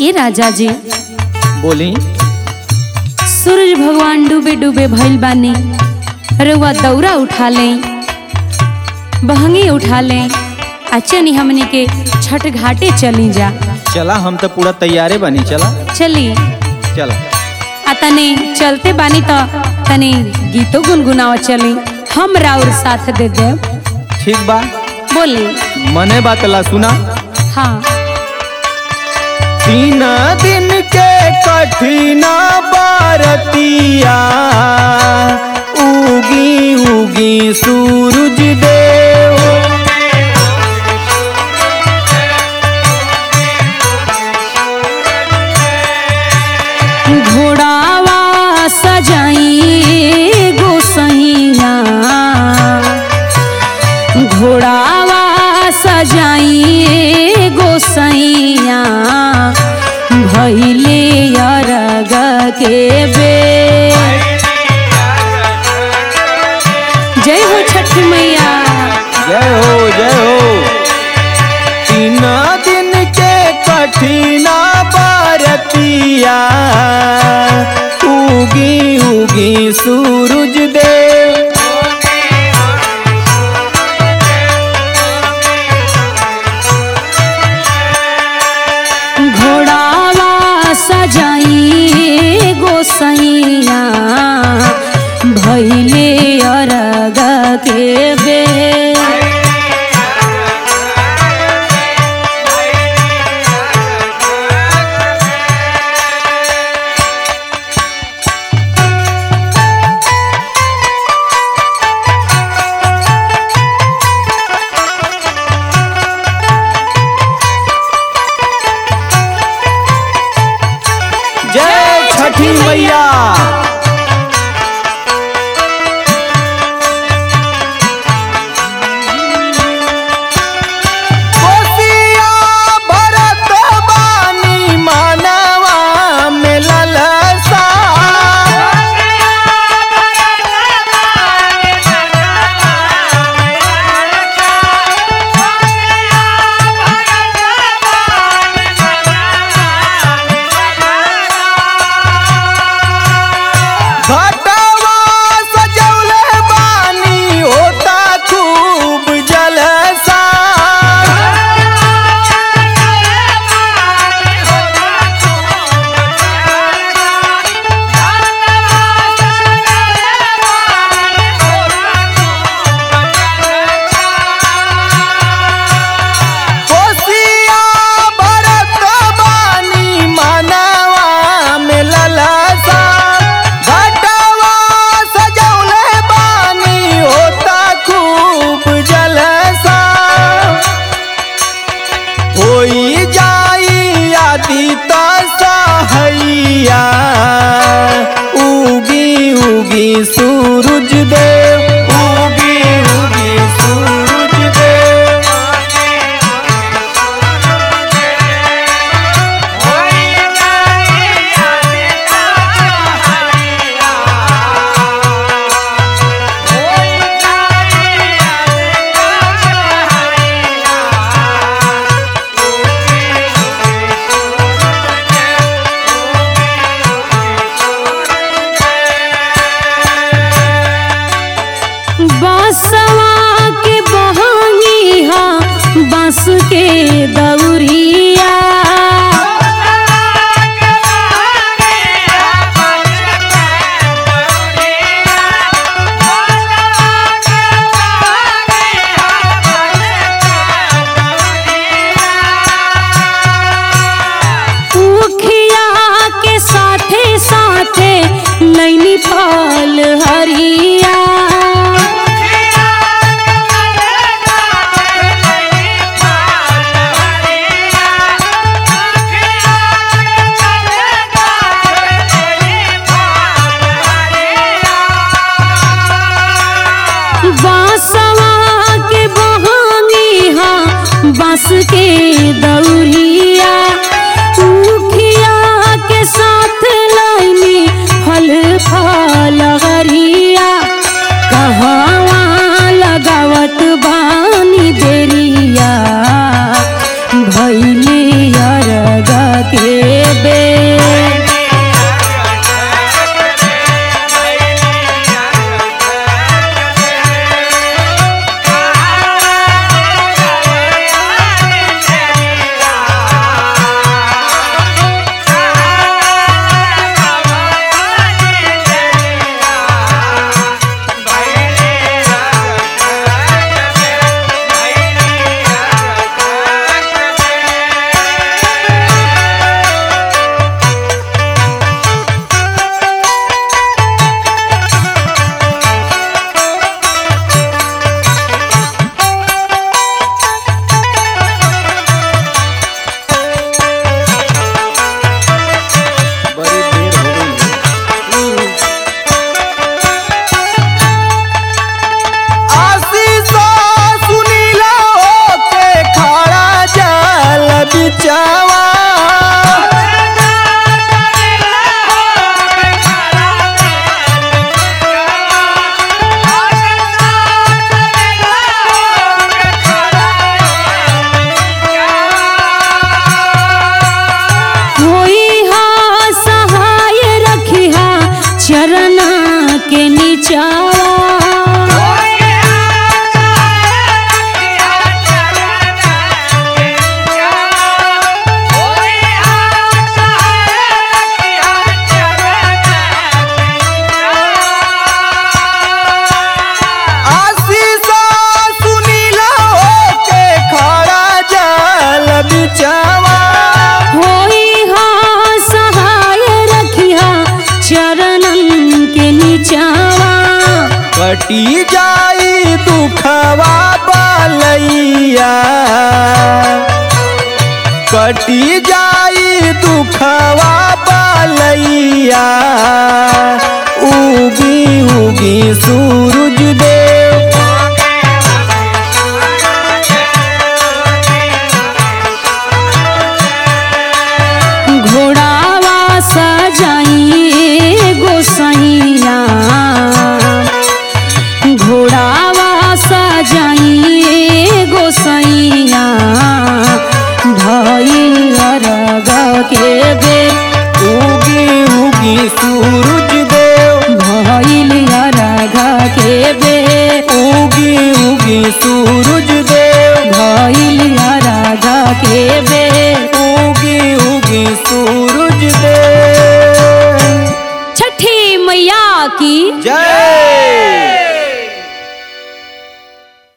ए राजा जी बोली सूरज भगवान डूबे डूबे भइल बानी रउआ दौरा उठा लें बहंगी उठा लें आ चनी हमनी के छठ घाटे चली जा चला हम तो पूरा तैयारे बनी चला चली चला आ तने चलते बानी तो तने गीतो गुनगुनाव चली हम राउर साथ दे दे ठीक बा बोली मने बात ला सुना हाँ तीन दिन के कठिना बारतिया उगी उगी सूरज देव घोड़ावा सजाई गोसैया घोड़ावा सजाई गोसैया भैले अरग के बे जय हो छठी मैया जय हो जय हो तीन दिन के कठिना बारतिया उगी उगी सूरज देव घोड़ावा सजाई गोसैया भैले अरग के बे जय छठी मैया कोसिया भरत बानी मानवा में ललसा घटवा सजौले बानी होता खूब जलसा कोसिया भरत बानी मानवा में ललसा घटवा सजौले बानी होता खूब जलसा होई जाई आदि तो सहैया उगी उगी सूरज देव उगी उगी सूरज देव बसवा के बहंगी हा बांस के दौरिया उखिया के साथे साथे नैनी फल हरिया बांसवा के बहानी हा बांस के दौरिया उखिया के साथ लाइनी फल फल हरिया नीचावा आशीष सुनीला होके खड़ा जल बिचवा होई हाँ सहाय रखिया चरणन के नीचावा कटी जाई दुखवा बलैया कटी जाई दुखवा बलैया उगी उगी सूरज देव घोड़ावा सजाइए गोसैया घोड़ावा सजाइए गोसैया भइल अरग के बेर उगी उगी सूरज देव भइल अरग के बेर उगी उगी सूरज देव भइल अरग के बेर उगी उगी सूरज देव छठी मैया की जय